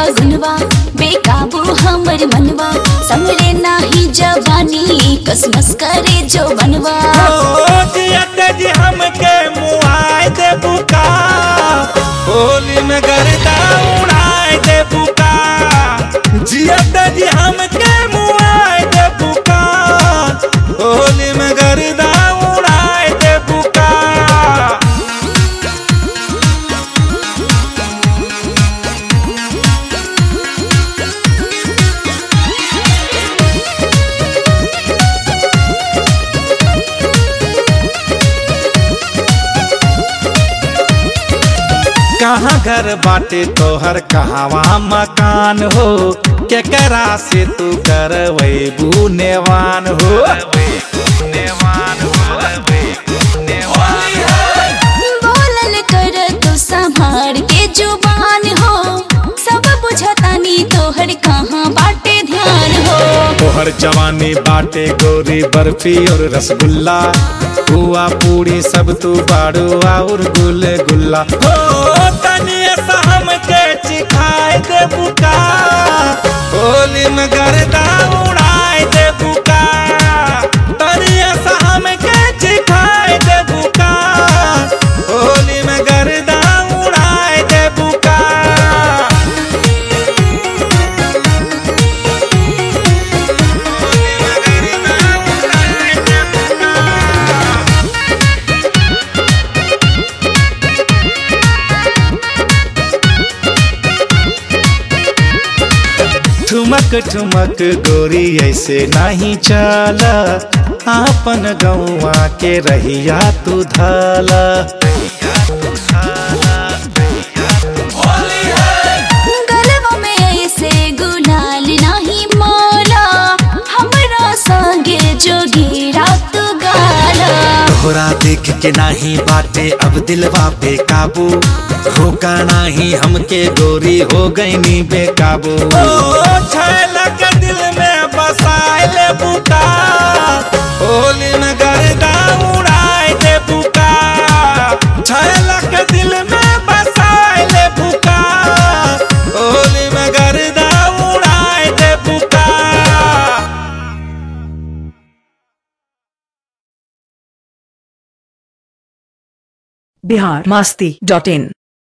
गुनवा बेकाबू हमर मनवा समरे नाही जवानी कसमस करे जो बनवा ओ जियत जी हमके मुआए दे बुका होली में गर्दा उड़ाए दे बुका जियत जी हमके मुआए दे बुका होली में गर्दा उड़ाए दे बुका कहाँ घर बाटे तोहर कहवा मकान हो केकरा से तू करवैबू नेवान हो बोलल कर तू संभार के जुबान हो सब बुझतानी तोहर कहाँ बाटे ध्यान हो तोहर जवानी बाटे गोरी बर्फी और रसगुल्ला हुआ पूरी सब तू बाड़ू और गुल गुल्ला हो तनिए सा हमके चिखाए दे बुका होली में गर्दा उड़ाए दे बुका तनिए सा हमके चिखाए दे बुका होली में गर्दा उड़ाए दे बुका ठुमक ठुमक गोरी ऐसे नहीं चला आपन गौवा के रहिया तू धाला गलवा में ऐसे गुलाल नहीं मोला हमरा संगे जोगी रात गाला तोहरा देख के नाही बाटे अब दिलवा बेकाबू रोका नाही हमके गोरी हो गई नी बेकाबू के दिल में बसाए ले बुका होली में गर्दा उड़ाए दे बुका छैला के दिल में बसाए ले बुका होली में गर्दा उड़ाए दे बुका बिहार मस्ती डॉट इन